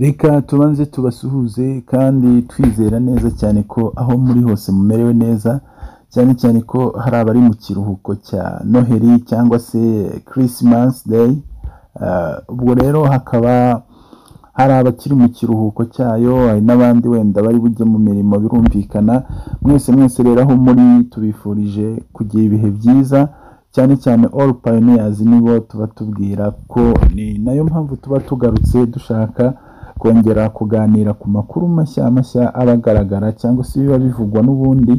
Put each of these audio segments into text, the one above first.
reka tubanze tubasuhuze kandi twizera neza cyane ko aho muri hose mumerewe neza cyane cyane ko hari abari mu kiruhuko cya noheli cyangwa se christmas day Ah, ubwo rero hakaba hari abakiri mu kiruhuko cyayo hari n'abandi wenda bari bujye mu mirimo birumvikana mwese mwese rero aho muri tubifurije kugira ibihe byiza cyane cyane all pioneers nibo tuba tubwira ko ni nayo mpamvu tuba tugarutse dushaka kongera kuganira ku makuru mashya mashya aba agaragara cyangwa se biba bivugwa n'ubundi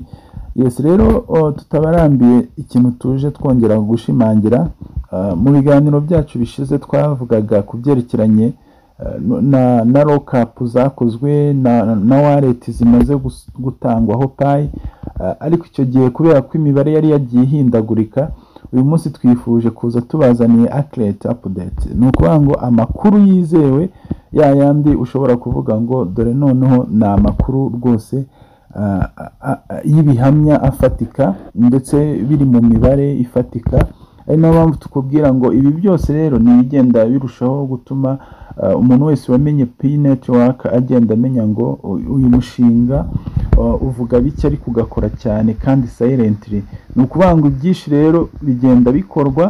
yes rero oh, tutabarambiye ikintu tuje twongera gushimangira Ah, mu biganiro byacu bishize twavugaga ku byerekeranye eh, no- na na rokapu zakozwe na na wareti zimaze gus- gutangwaho payi Ah, ariko icyo gihe kubera ko imibare yari yagiye ihindagurika uyu munsi twifuje kuza tubazaniye akirete apudeti ni ukuvuga ngo amakuru yizewe ya yandi ushobora kuvuga ngo dore noneho ni amakuru rwose ah, ah, ah, y'ibihamya afatika ndetse biri mu mibare ifatika ari nayo mpamvu tukubwira ngo ibi byose rero ni ibigenda birushaho gutuma ah, umuntu wese wamenye pi netiwaka agenda amenya ngo u- uyu mushinga ah, uvuga bike ariko ugakora cyane kandi sayirentiri ni ukuvuga ngo ibyinshi rero bigenda bikorwa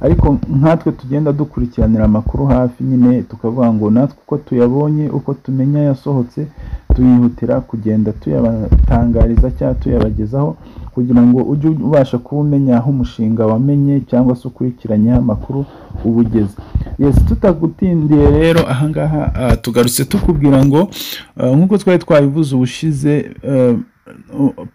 ariko nkatwe tugenda dukurikiranira amakuru hafi nyine tukavuga ngo natwe uko tuyabonye uko tumenya yasohotse tuyihutira kugenda tuyabatangariza cyangwa tuyabagezaho kugira ngo ujye ubasha kuba umenya aho umushinga wamenye cyangwa se ukurikiranyeho amakuru uba ugeze yes tutagutindiye rero ahangaha ah, tugarutse tukubwira ngo ah, nk'uko twari twabivuze ubushize eh,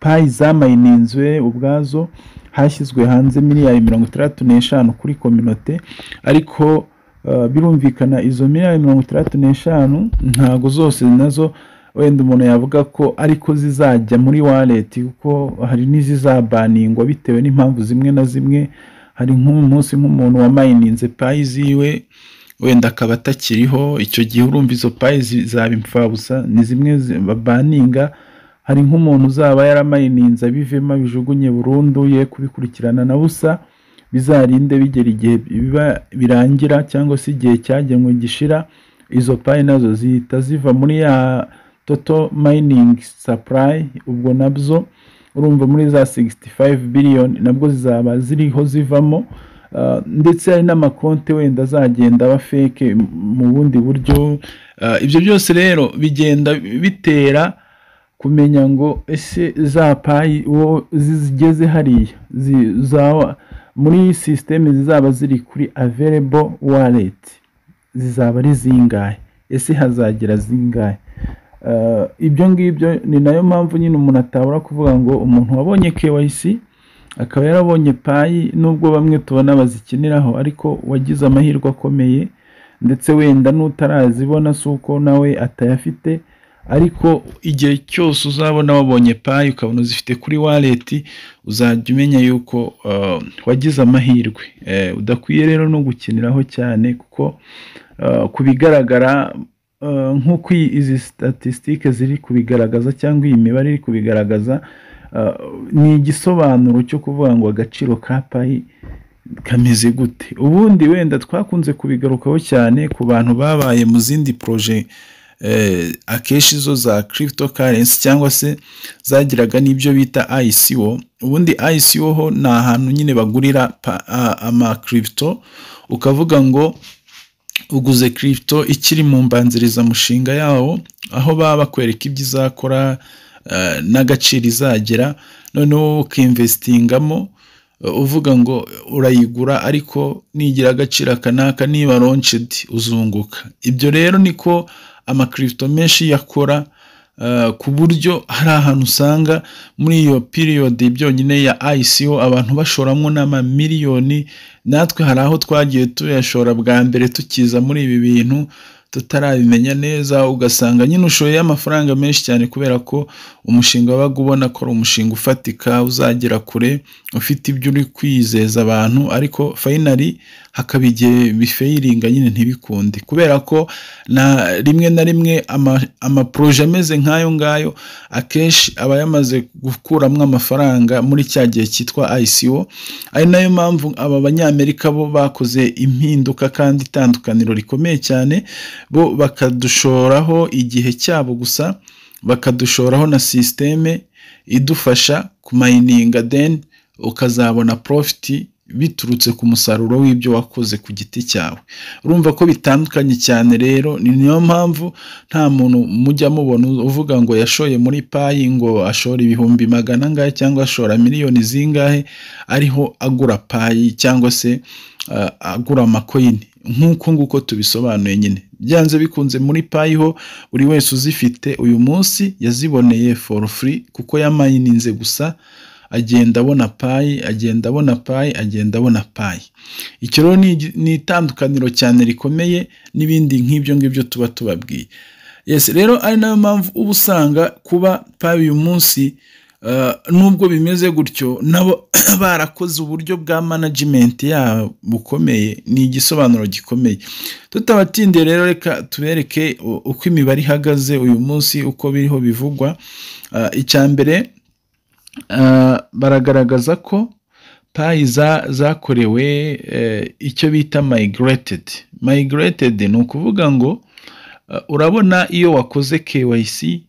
payi zamayininzwe ubwazo hashyizwe hanze miliyari mirongo itandatu n'eshanu kuri kominote ariko eh, birumvikana izo miliyari mirongo itandatu n'eshanu ntago zose nazo wenda umuntu yavuga ko ariko zizajya muri waleti kuko hari n'izizabaningwa bitewe n'impamvu zimwe na zimwe hari nk'umunsi nk'umuntu wamayininze payi ziwe wenda akaba atakiriho icyo gihe urumva izo payi zi- zaba imfabusa ni zimwe zi- babaninga hari nk'umuntu uzaba yaramayininze abivemo abijugunye burundu ye kubikurikirana na busa bizarinde bigera igihe biba birangira cyangwa se igihe cyagenwe gishira izo payi nazo zihita ziva muri ya toto mayiningi sapurayi ubwo nabyo urumva muri za 65 biliyoni nabwo zizaba ziriho zivamo Ah, ndetse hari n'amakonti wenda azagenda aba feke mu bundi buryo Ah, ibyo byose rero bigenda bitera kumenya ngo ese za payi uwo zigeze hariya zi- za- muri sisiteme zizaba ziri kuri averebo wareti zizaba ari zingahe ese hazagira zingahe Eh, ibyo ngibyo ni nayo mpamvu nyine umuntu atabura kuvuga ngo umuntu wabonye KYC akaba yarabonye payi nubwo bamwe tubona bazikiniraho ariko wagize amahirwe akomeye ndetse wenda n'utarazibona si uko nawe atayafite ariko igihe cyose uzabona wabonye payi ukabona uzifite kuri waleti uzajya umenya yuko eh, wagize amahirwe Eh, udakwiye rero no gukiniraho cyane kuko eh, ku bigaragara eh, nk'uko iyi- izi statisitike ziri kubigaragaza cyangwa iyi mibare iri kubigaragaza eh, ni igisobanuro cyo kuvuga ngo agaciro ka payi kameze gute ubundi wenda twakunze kubigarukaho cyane ku bantu babaye mu zindi poroje eh, akenshi zo za cryptocurrency cyangwa se zagiraga n'ibyo bita ICO ubundi ICO ho ni ahantu nyine bagurira pa- a- ama crypto ukavuga ngo uguze crypto ikiri mu mbanzirizamushinga yawo aho baba bakwereka ibyo izakora eh, n'agaciro izagera noneho wowe ukinvesitingamo eh, uvuga ngo urayigura ariko nigira agaciro aka n'aka niba launched uzunguka ibyo rero niko amakirito menshi yakora eh, ku buryo hari ahantu usanga muri iyo piriyodi byonyine ya ICO abantu bashoramo n'amamiliyoni natwe hari aho twagiye tuyashora bwa mbere tukiza muri ibi bintu tutarabimenya neza ugasanga nyine ushoye amafaranga menshi cyane kubera ko umushinga wabaga ubona ko ari umushinga ufatika uzagera kure ufite ibyo uri kwizeza abantu ariko fayinari hakaba igihe bifayiringa nyine ntibikunde kubera ko na rimwe na rimwe amaporoje ameze nk'ayo ngayo akenshi aba yamaze gukuramo amafaranga muri cya gihe cyitwa ICO ari nayo mpamvu aba banyamerika bo bakoze impinduka kandi itandukaniro rikomeye cyane bo bakadushoraho igihe cyabo gusa bakadushoraho na sisiteme idufasha kumayininga deni ukazabona porofiti biturutse ku musaruro w'ibyo wakoze ku giti cyawe urumva ko bitandukanye cyane rero ni niyo mpamvu nta muntu mujya mubona uvuga ngo yashoye muri payi ngo ashore ibihumbi magana angahe cyangwa ashora miliyoni zingahe ariho agura payi cyangwa se agura amakoyini nk'uko nguko tubisobanuye nyine byanze bikunze muri payi ho buri wese uzifite uyu munsi yaziboneye for free kuko yamayininze gusa agenda abona payi agenda abona payi agenda abona payi icyo rero ni itandukaniro cyane rikomeye n'ibindi nk'ibyo ngibyo tuba tubabwiye yesi rero ari nayo mpamvu uba usanga kuba payi uyu munsi nubwo bimeze gutyo nabo barakoze uburyo bwa manajimenti yabo bukomeye ni igisobanuro gikomeye tutabatindiye rero reka tubereke uko imibare ihagaze uyu munsi uko biriho bivugwa icya mbere baragaragaza ko payi zakorewe icyo bita mayigiretedi mayigiretedi ni ukuvuga ngo urabona iyo wakoze kewayisi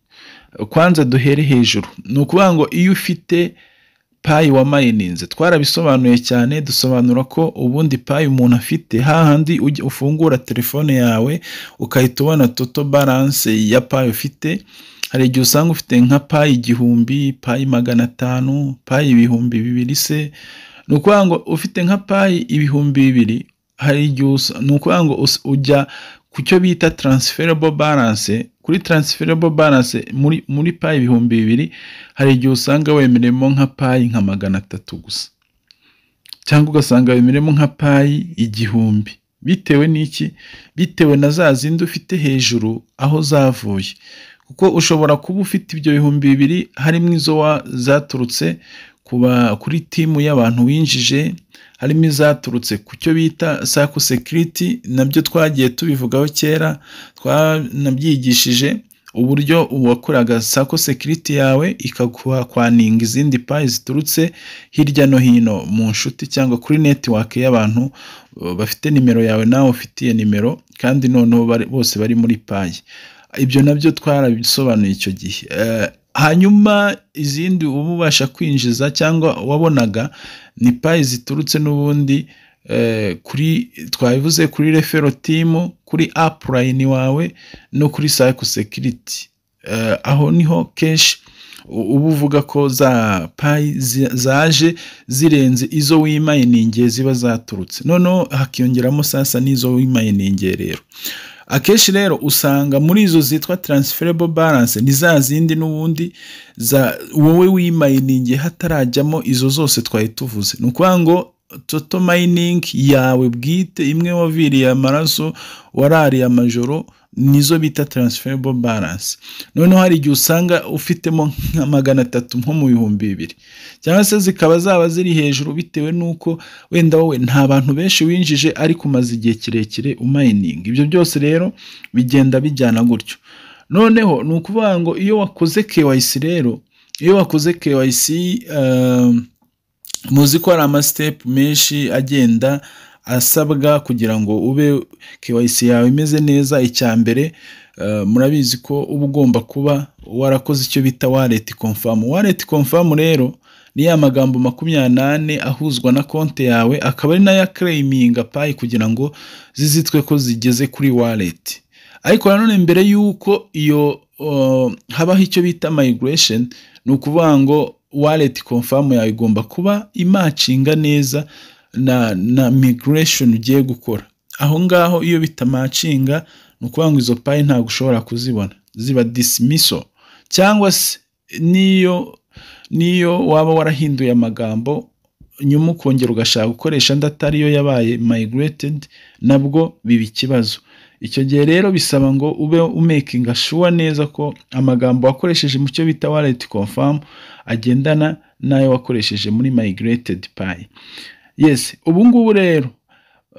kwanza duhere hejuru ni ukuvuga ngo iyo ufite payi wamayininze twarabisobanuye cyane dusobanura ko ubundi payi umuntu afite hahandi ufungura telefone yawe ukahita ubona toto baranse ya payi ufite hari igihe usanga ufite nka payi igihumbi payi magana atanu payi ibihumbi bibiri se ni ukuvuga ngo ufite nka payi ibihumbi bibiri hari igihe ni ukuvuga ngo ujya ku cyo bita taransiferebo baranse kuri taransiferebo baranse muri muri payi ibihumbi bibiri hari igihe usanga wemeremo nka payi nka magana atatu gusa cyangwa ugasanga wemeremo nka payi igihumbi bitewe n'iki bitewe na za zindi ufite hejuru aho zavuye kuko ushobora kuba ufite ibyo bihumbi bibiri harimo izo zaturutse kuri timu y'abantu winjije harimo izaturutse ku cyo bita sako sekiriti nabyo twagiye tubivugaho kera twanabyigishije uburyo uwakoraga sako sekiriti yawe ikakwaninga izindi payi ziturutse hirya no hino mu nshuti cyangwa kuri netiwake y'abantu bafite nimero yawe nawe ufitiye nimero kandi noneho bose bari muri payi ibyo nabyo twarabisobanuye icyo gihe hanyuma izindi uba ubasha kwinjiza cyangwa wabonaga ni payi ziturutse n'ubundi kuri twabivuze kuri refero timu kuri apurayini wawe no kuri sayiko sekiriti aho niho kenshi uba uvuga ko za payi zaje zirenze izo wimayiningiye ziba zaturutse noneho hakiyongeramo sasa n'izo wimayiningiye rero akenshi rero usanga muri izo zitwa taransiferebo baranse ni za zindi n'ubundi wowe wimayiningi hatarajyamo izo zose twari tuvuze ni ukuvuga ngo toto mayiningi yawe bwite imwe waviriye amaraso warariye amajoro nizo bita taransiferebo baranse noneho hari igihe usanga ufitemo nka magana atatu nko mu bihumbi bibiri cyangwa se zikaba zaba ziri hejuru bitewe n'uko wenda wowe nta bantu benshi winjije ariko umaze igihe kirekire umayininga ibyo byose rero bigenda bijyana gutyo noneho ni ukuvuga ngo iyo wakoze kewayisi rero iyo wakoze kewayisi muzi ko hari amasitepu menshi agenda asabwa kugira ngo ube kewayisi yawe imeze neza icya mbere murabizi ko uba ugomba kuba warakoze icyo bita wareti komfamu wareti komfamu rero ni ya magambo makumyabiri n'ane ahuzwa na konti yawe akaba ari nayo akereyiminga payi kugira ngo zizitwe ko zigeze kuri wareti ariko nanone mbere y'uko iyo habaho icyo bita migiresheni ni ukuvuga ngo wareti komfamu yawe igomba kuba imacinga neza na na migiresheni ugiye gukora aho ngaho iyo bitamacinga ni ukuvuga ngo izo payi ntabwo ushobora kuzibona ziba disimiso cyangwa se n'iyo n'iyo waba warahinduye amagambo nyuma ukongera ugashaka gukoresha andi atari yo yabaye mayigiretedi nabwo biba ikibazo icyo gihe rero bisaba ngo ube umekinga shuwa neza ko amagambo wakoresheje mu cyo bita wareti komfamu agendana n'ayo wakoresheje muri mayigiretedi payi yesi ubu ngubu rero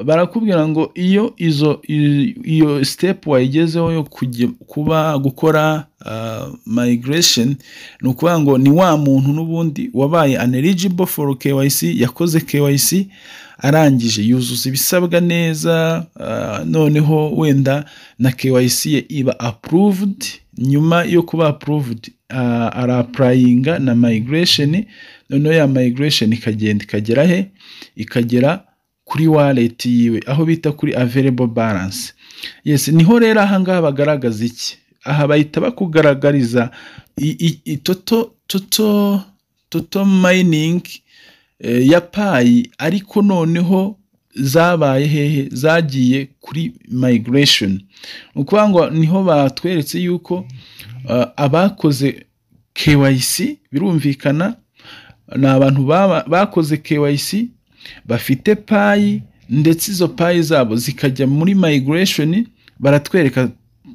barakubwira ngo iyo izo i- iyo step wayigezeho yo kujya- kuba gukora migration ni ukuvuga ngo ni wa muntu n'ubundi wabaye uneligible for KYC yakoze KYC arangije yuzuza ibisabwa neza ah, noneho wenda na KYC ye iba approved nyuma yo kuba approved ah, arapurayinga na migration noneho ya migration ikagenda ikagera he ikagera kuri wallet yiwe aho bita kuri available balance yes niho rero ahangaha bagaragaza iki aha bahita bakugaragariza i- i- i- toto toto toto mining eh, ya payi ariko noneho zabaye hehe zagiye kuri migration ni ukuvuga ngo niho batweretse yuko ah, abakoze KYC birumvikana ni abantu baba- bakoze KYC bafite payi ndetse izo payi zabo zikajya muri migration baratwereka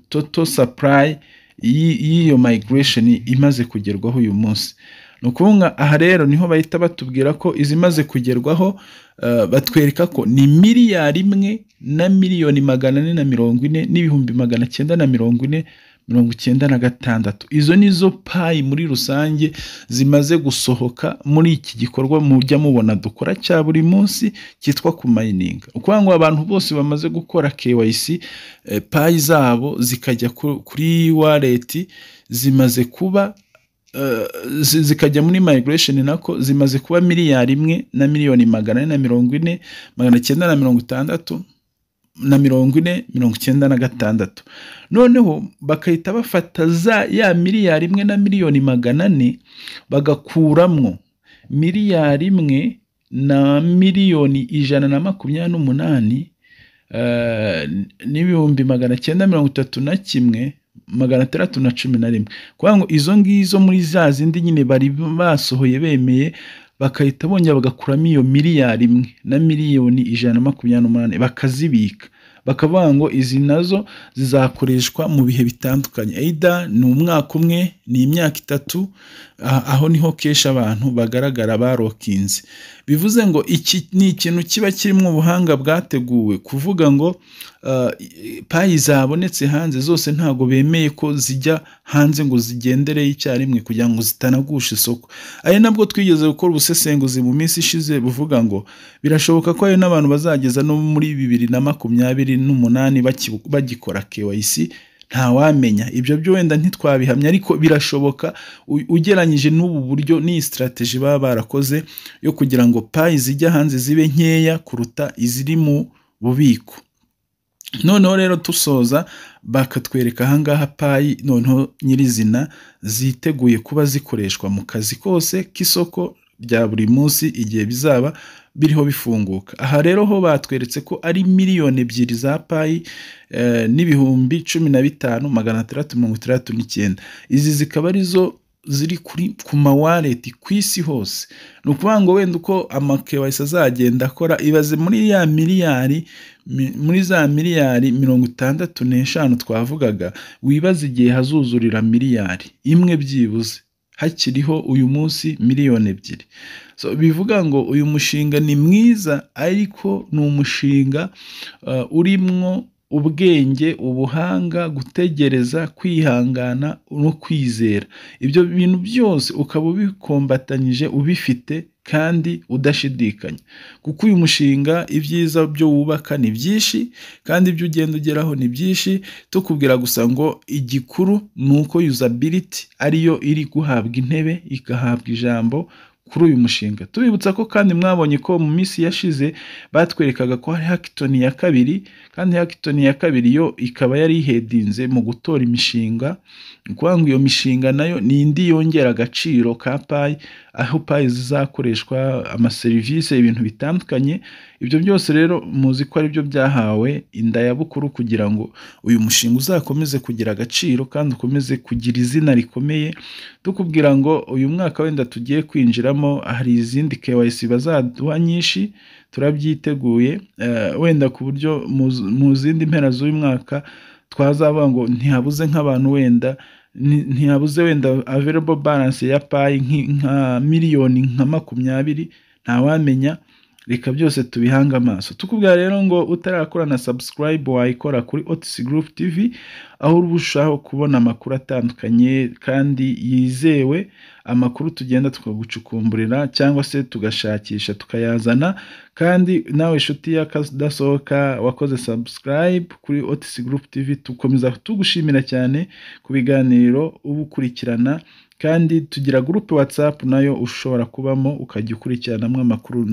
total supply y'i- y'iyo migration imaze kugerwaho uyu munsi ni ukuvuga aha rero niho bahita batubwira ko izimaze kugerwaho eh, batwereka ko ni miliyari imwe na miliyoni magana ane na mirongo ine n'ibihumbi magana cyenda na mirongo ine mirongo icyenda na gatandatu izo ni zo payi muri rusange zimaze gusohoka muri iki gikorwa mujya mubona dukora cya buri munsi cyitwa kumayininga ukuvuga ngo abantu bose bamaze gukora KYC eh, payi zabo zikajya ku- kuri wallet zimaze kuba eh, zi- zikajya muri migration nako zimaze kuba miliyari imwe na miliyoni magana ane na mirongo ine magana cyenda na mirongo itandatu na mirongo ine mirongo icyenda na gatandatu noneho bagahita bafata za ya miliyari imwe na miliyoni magana ane bagakuramwo miliyari imwe na miliyoni ijana na makumyabiri n'umunani eh, n'ibihumbi magana cyenda mirongo itatu na kimwe magana atandatu na cumi na rimwe kuvuga ngo izo ngizo muri za zindi nyine bari basohoye bemeye bagahita bongera bagakuramo iyo miliyari imwe na miliyoni ijana na makumyabiri n'umunani bakazibika bakavuga ngo izi nazo zizakoreshwa mu bihe bitandukanye eida ni umwaka umwe ni imyaka itatu ah, aho niho kenshi abantu bagaragara barokinze bivuze ngo iki ni ikintu kiba kirimo ubuhanga bwateguwe kuvuga ngo ah, payi zabonetse hanze zose ntabwo bemeye ko zijya hanze ngo zigendereye icyarimwe kugira ngo zitanagusha isoko ari nabwo twigeze gukora ubusesenguzi mu minsi ishize buvuga ngo birashoboka ko hari n'abantu bazageza no muri bibiri na makumyabiri n'umunani baki- bagikora KYC ntawamenya ibyo byo wenda ntitwabihamya ariko birashoboka u- ugereranyije n'ubu buryo n'iyi sitarateji baba barakoze yo kugira ngo payi zijya hanze zibe nkeya kuruta iziri mu bubiko noneho rero tusoza bakatwereka ahangaha payi noneho nyirizina ziteguye kuba zikoreshwa mu kazi kose k'isoko rya buri munsi igihe bizaba biriho bifunguka aha rero ho batweretse ko ari miliyoni ebyiri za payi eh, n'ibihumbi cumi na bitanu magana atandatu mirongo itandatu n'icyenda izi zikaba arizo ziri kuri ku mawaleti ku isi hose ni ukuvuga ngo wenda uko amakewayisi azagenda akora ibaze muri ya miliyari mi- muri za miliyari mirongo itandatu n'eshanu twavugaga wibaza igihe hazuzurira miliyari imwe byibuze hakiriho uyu munsi miliyoni ebyiri so bivuga ngo uyu mushinga ni mwiza ariko ni umushinga uh, urimwo ubwenge ubuhanga gutegereza kwihangana no kwizera ibyo bintu byose ukaba ubikombatanyije ubifite kandi udashidikanya kuko uyu mushinga ibyiza byo wubaka ni byinshi kandi ibyo ugenda ugeraho ni byinshi tukubwira gusa ngo igikuru ni uko usability ariyo iri guhabwa intebe igahabwa ijambo kuri uyu mushinga tubibutsa ko kandi mwabonye ko mu minsi yashize batwerekaga ko hari hackathon ya kabiri kandi hackathon ya kabiri yo ikaba yari ihedinze mu gutora imishinga ni ukuvuga ngo iyo mishinga nayo ni indi yongera agaciro ka payi aho payi zizakoreshwa amaserivisi ibintu bitandukanye ibyo byose rero muzi ko ari byo byahawe indayabukuru kugira ngo uyu mushinga uzakomeze kugira agaciro kandi ukomeze kugira izina rikomeye tukubwira ngo uyu mwaka wenda tugiye kwinjiramo hari izindi KYC bazaduha nyinshi turabyiteguye eh, wenda ku buryo mu z- mu zindi mpera z'uyu mwaka twazavuga ngo ntihabuze nk'abantu wenda ni- ntihabuze wenda available balance ya payi nki- nka miliyoni nka makumyabiri ntawamenya reka byose tubihange amaso tukubwira rero ngo utarakora na subscribe wayikora kuri otisi gurupu tivi aho urushaho kubona amakuru atandukanye kandi yizewe amakuru tugenda tukagucukumburira cyangwa se tugashakisha tukayazana kandi nawe inshuti y'akadasohoka wakoze subscribe kuri otisi gurupu tivi tukomeza tugushimira cyane ku biganiro uba ukurikirana kandi tugira gurupe watsapu nayo ushobora kubamo ukajya ukurikiranamo amakuru